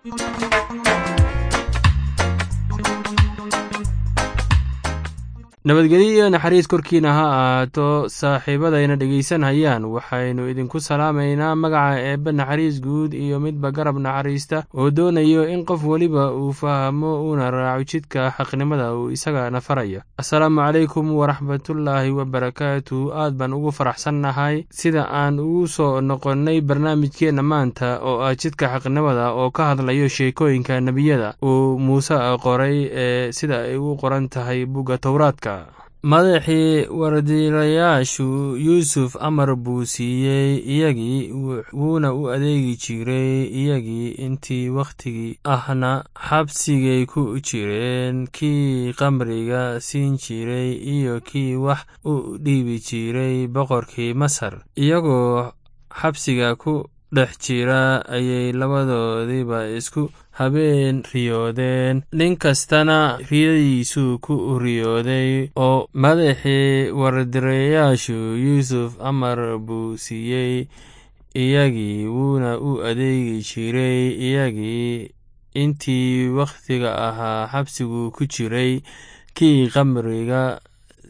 nabadgelyo iyo naxariis korkiina ha ahaato saaxiibadayna dhegaysanhayaan waxaynu idinku salaamaynaa magaca eebbe naxariis guud iyo midba garab naxariista oo doonayo in qof weliba uu fahmo uuna raaco jidka xaqnimada uu isagana faraya assalaamu calaykum waraxmatullaahi wabarakaatu aad baan ugu faraxsannahay sida aan ugu soo noqonnay barnaamijkeenna maanta oo ah jidka xaqnimada oo ka hadlayo sheekooyinka nebiyada uu muuse qoray ee sida ay u qoran tahay bugga towraadka madaxii wardiilayaashu yuusuf amar buu siiyey iyagii wuuna u adeegi jiray iyagii intii wakhtigii ahna xabsigay ku jireen kii qamriga siin jiray iyo kii wax u dhiibi jiray boqorkii masar iyagoo xabsiga ku dhex jira ayay labadoodiiba isku habeen riyoodeen nin kastana riyadiisuu ku riyooday oo madaxii wardireyaashu yuusuf amar buu siiyey iyagii wuuna u adeegi jiray iyagii intii wakhtiga ahaa xabsigu ku jiray kii qamriga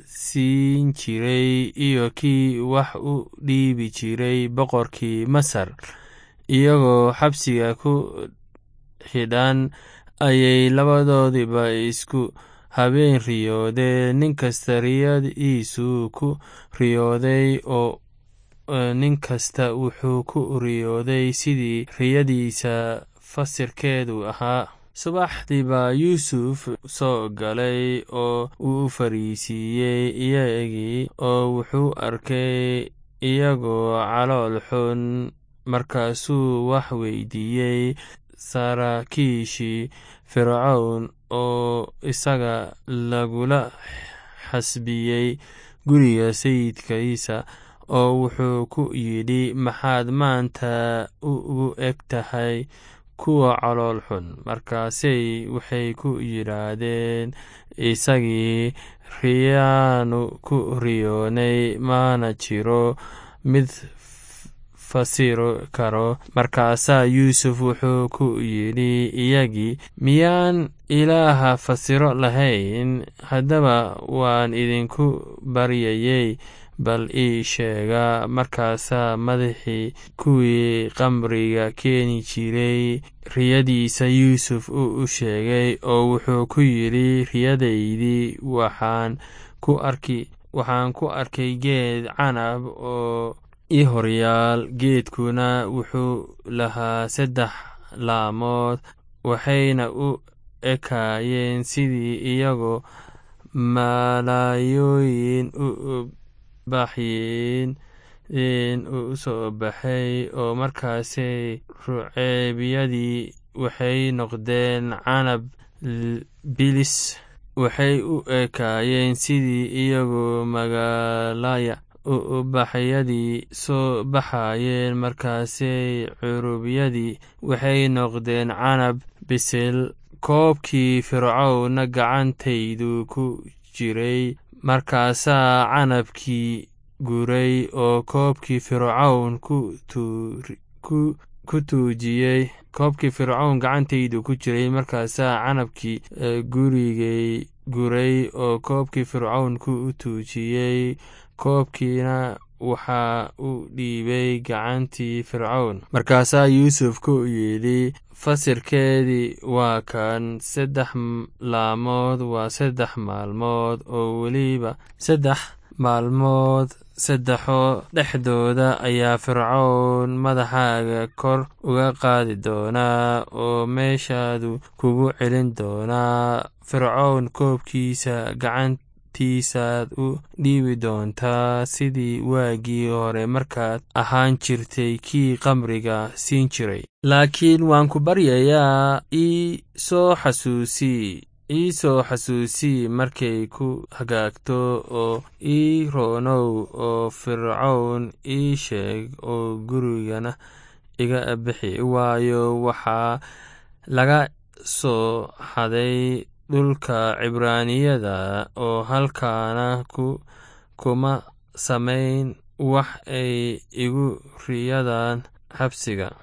siin jiray iyo kii wax u dhiibi jiray boqorkii masar iyagoo xabsiga ku xidhan ayay labadoodiba isku habeen riyoodeen nin kasta riyadiisuu ku riyooday oo nin kasta wuxuu ku riyooday sidii riyadiisa fasirkeedu ahaa subaxdii baa yuusuf soo galay oo uu fariisiiyey iyagii oo wuxuu arkay iyagoo calool xun markaasuu wax weydiiyey saraakiishii fircown oo isaga lagula xasbiyey guriga sayidkiisa oo wuxuu ku yidhi maxaad maanta ugu eg tahay kuwa calool xun markaasay waxay ku yidhaahdeen isagii riyaanu ku riyoonay maana jiro mid fasiro karo markaasaa yuusuf wuxuu ku yidhi iyagii miyaan ilaaha fasiro lahayn haddaba waan idinku baryayey bal ii sheega markaasaa madaxii kuwii qamriga keeni jiray riyadiisa yuusuf uu u sheegay oo wuxuu ku yidhi riyadaydii waxaan ku arki waxaan ku arkay geed canab oo i horyaal geedkuna wuxuu lahaa saddex laamood waxayna u ekaayeen sidii iyagoo malaayooyin u baxyin u soo baxay oo markaasay ruceebyadii waxay noqdeen canab bilis waxay u ekaayeen sidii iyagoo magaalaya ubaxyadii soo baxayeen markaasay curubyadii waxay noqdeen canab bisil koobkii fircowna gacantaydu ku jiray markaasaa canabkii guray oo koobkii fircown ku tuujiyey koobkii fircown gacantaydu ku jiray markaasaa canabkii gurigay guray oo koobkii fircown ku tuujiyey koobkiina waxaa u dhiibay gacantii fircown markaasaa yuusuf ku yidhi fasirkeedii waa kan saddex laamood waa saddex maalmood oo weliba saddex maalmood saddexoo dhexdooda ayaa fircown madaxaaga kor uga qaadi doonaa oo meeshaadu kugu celin doonaa fircown koobkiisa gacan tiisaad u dhiibi doontaa sidii waagii hore markaad ahaan jirtay kii qamriga siin jiray laakiin waan ku baryayaa ii soo xasuusii ii soo xasuusii markay ku hagaagto oo ii roonow oo fircown ii sheeg oo gurigana iga bixi waayo waxaa laga soo xaday dhulka cibraaniyada oo halkaana kuma samayn wax ay igu riyadaan xabsiga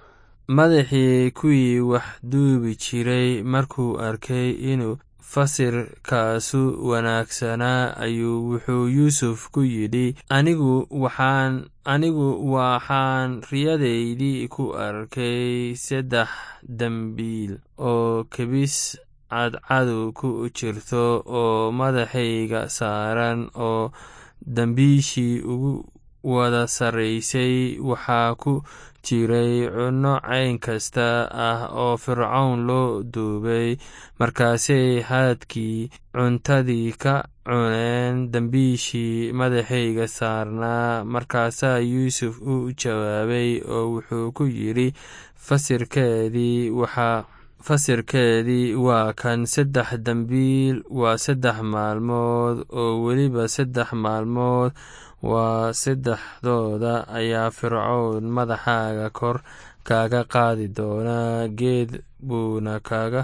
madaxii kuwii wax duubi jiray markuu arkay inuu fasirkaasu wanaagsanaa ayuu wuxuu yuusuf ku yidhi anigu waxaan anigu waxaan riyadaydii ku arkay saddex dembiil oo kebis cadcadu ku jirto oo madaxayga saaran oo dembiishii ugu wada sarraysay waxaa ku jiray cunno cayn kasta ah oo fircown loo duubay markaasay haadkii cuntadii ka cuneen dembiishii madaxayga saarnaa markaasaa yuusuf u jawaabay oo wuxuu ku yidhi fasirkeedii waxaa fasirkeedii waa kan saddex dembiil waa saddex maalmood oo weliba saddex maalmood waa saddexdooda ayaa fircown madaxaaga kor kaaga qaadi doonaa geed buuna kaga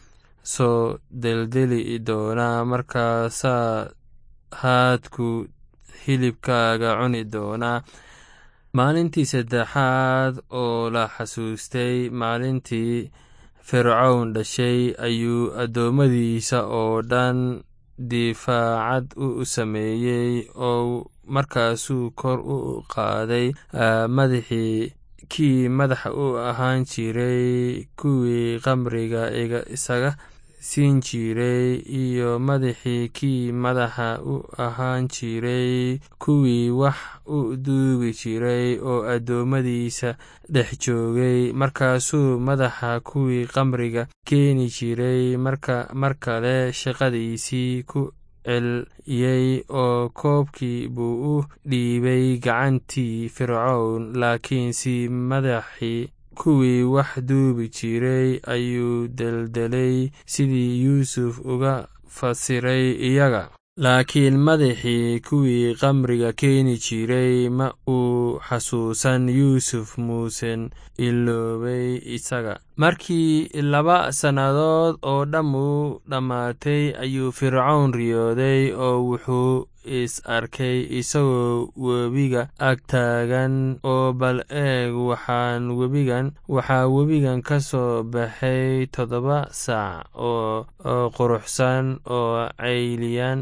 soo deldeli doonaa markaasaa haadku hilibkaaga cuni doonaa maalintii saddexaad oo la xasuustay maalintii fircown dhashay ayuu addoommadiisa oo dhan difaacad u sameeyey oo markaasuu kor u qaaday madaxii kii madaxa u ahaan jiray kuwii qamriga isaga siin jiray iyo madaxii kii madaxa u ahaan jiray kuwii wax u duubi jiray oo addoommadiisa dhex joogay markaasuu madaxa kuwii qamriga keeni jiray mar kale shaqadiisii ku celiyey oo koobkii buu u dhiibay gacantii fircown laakiinse madaxii kuwii wax duubi jiray ayuu deldelay sidii yuusuf uga fasiray iyaga laakiin madaxii kuwii qamriga keeni jiray ma uu xasuusan yuusuf muusen iloobay isaga markii laba sannadood oo dhammu dhammaatay ayuu fircown riyooday oo wuxuu is arkay isagoo webiga ag taagan oo bal eeg waxaan webigan waxaa webigan ka soo baxay toddoba saac oo quruxsan oo cayliyan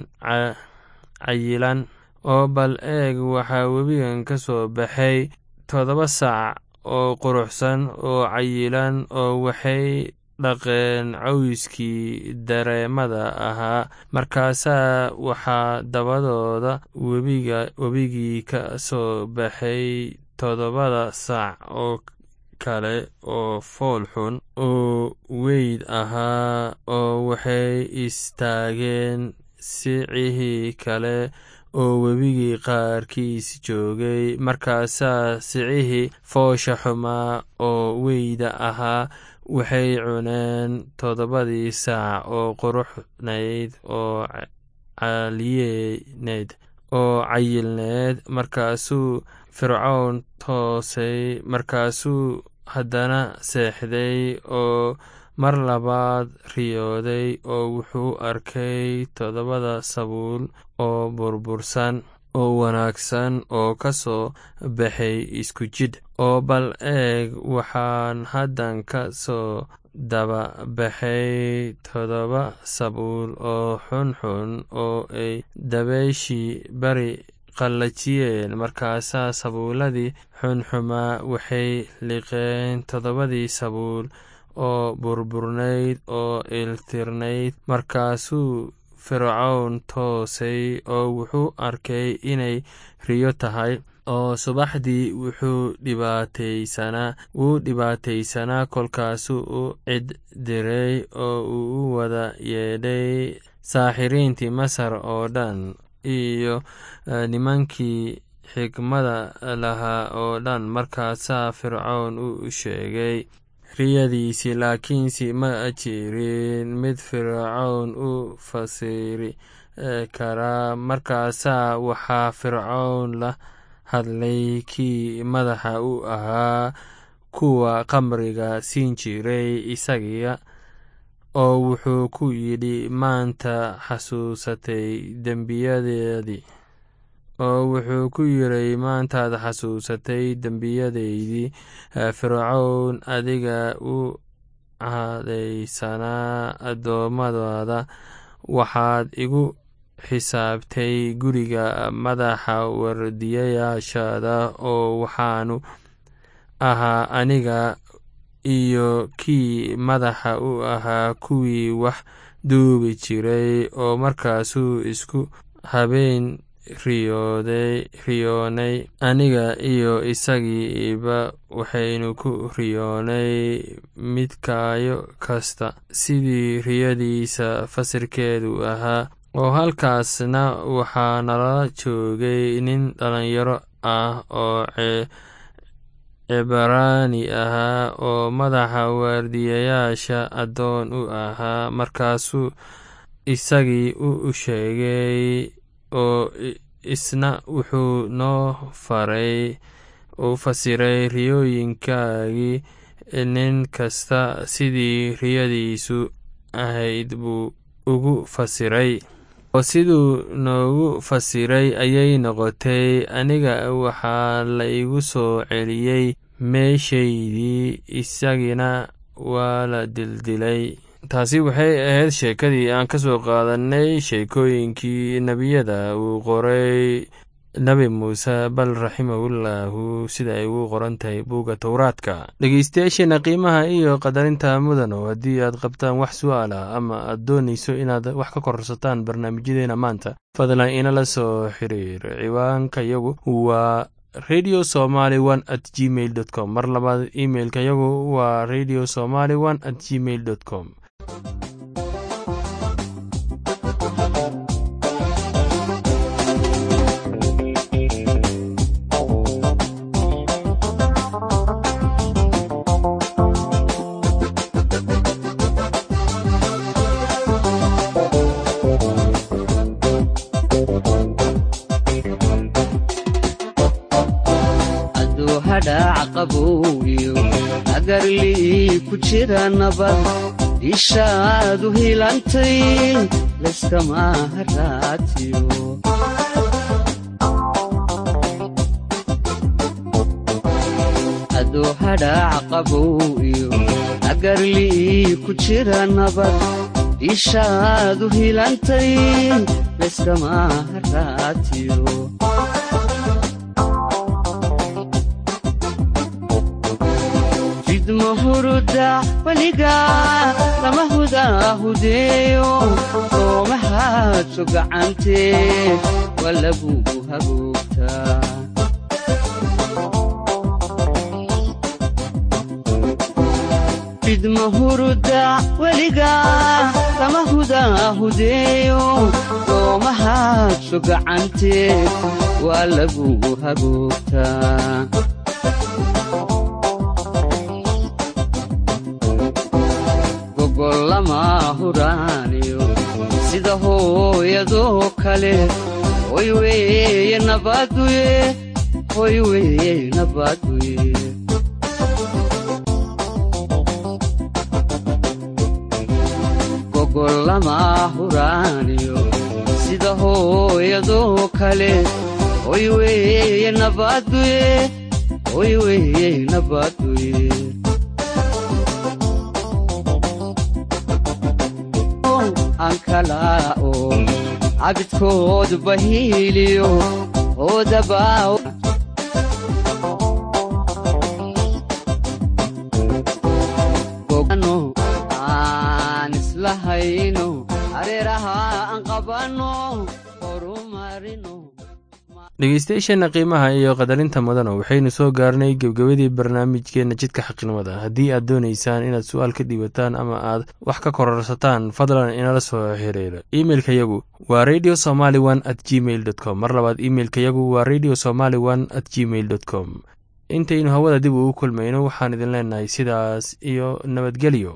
cayilan oo bal eeg waxaa webigan ka soo baxay toddoba saac oo quruxsan oo cayilan oo waxay dhaqeen cawskii dareemada ahaa markaasaa waxaa dabadooda webigii ka soo baxay toddobada saac oo kale oo fool xun oo weyd ahaa oo waxay istaageen sicihii kale oo webigii qaarkiis joogay markaasaa sicihii foosha xumaa oo weyda ahaa waxay cuneen toddobadii saac oo quruxnayd oo caliyeneed oo cayilneed markaasuu fircown toosay markaasuu haddana seexday oo mar labaad riyooday oo wuxuu arkay toddobada sabuul oo burbursan oo wanaagsan oo ka soo baxay isku jidh oo bal eeg waxaan haddan ka soo daba baxay toddoba sabuul oo xunxun oo ay dabayshii bari qallajiyeen markaasaa sabuuladii xunxumaa waxay liqeen toddobadii sabuul oo burburnayd oo iltirnayd markaasuu fircown toosay oo wuxuu arkay inay riyo tahay oo subaxdii wuxuu dhibaataysanaa wuu dhibaataysanaa kolkaasuu u cid diray oo uu u wada yeedhay saaxiriintii masar oo dhan iyo nimankii xikmada lahaa oo dhan markaasaa fircown u sheegay riyadiisii laakiinse ma jirin mid fircown u fasiri karaa markaasaa waxaa fircown la hadlay kii madaxa u ahaa kuwa qamriga siin jiray isagiya oo wuxuu ku yidhi maanta xasuusatay dembiyadeedii oo wuxuu ku yiray maantaad xasuusatay dembiyadaydii fircown adiga u cadaysanaa addoommadaada waxaad igu xisaabtay guriga madaxa wardiyayaashaada oo waxaanu ahaa aniga iyo kii madaxa u ahaa kuwii wax duubi jiray oo markaasuu isku habeen riyoonay aniga iyo isagiiba waxaynu ku riyoonay midkaayo kasta sidii riyadiisa fasirkeedu ahaa oo halkaasna waxaa nala joogay nin dhalinyaro ah oo cibraani ahaa oo madaxa waardiyayaasha addoon u ahaa markaasuu isagii u sheegay oo isna wuxuu noo faray u fasiray riyooyinkaagii nin kasta sidii riyadiisu ahayd buu ugu fasiray oo siduu noogu fasiray ayay noqotay aniga waxaa la igu soo celiyey meeshaydii isagina waa la dildilay taasi waxay ahayd sheekadii aan ka soo qaadanay sheekooyinkii nebiyada uu qoray nebi muuse bal raximahullaahu sida ay ugu qoran tahay buugga towraadka dhegeystayaasheena qiimaha iyo qadarinta mudano haddii aad qabtaan wax su-aala ama aad doonayso inaad wax ka kororsataan barnaamijyadeena maanta fadlan inala soo xiriir ciwaanka yagu waa radio somaly one at gmail dot com mar labaad imeilka yagu waa radio somaly one at gmail dot com agarlii ku jira nabad dishaadu hilantay layskama haraatiyo aduu hadhaac qabow iyo agarlii ku jira nabad dishaadu hilantay layskama haraatiyo huruda weliga lama hudaahudeeyo soomahaadso gacantee waa lagugu hagoogtaa fidma huruda weliga lama hudaahudeeyo soomahaadso gacantee waa lagugu hagoogtaa sida hooyadoo kale hoy weeye nabaduye hoy weeye nabaduye gogollama huraaniyo sida hooyadoo kale hoy weeye nabaduye hoy weeye nabaduye ankalao cabidkood bahiiliyo oodabaa aan islahayno areeraha aan qabanno horumarino dhegeystayaasheenna qiimaha iyo qadarinta mudano waxaynu soo gaarnay gebgebadii barnaamijkeenna jidka xaqnimada haddii aad doonaysaan inaad su-aal ka dhiibataan ama aad wax ka kororsataan fadlan inala soo xiriira imeilka yagu waa radio somaly one at gmail dot com mar labaad imeilka yagu waa radio somaly one at gmail dot com intaynu hawada dib ugu kulmayno waxaan idin leenahay sidaas iyo nabadgelyo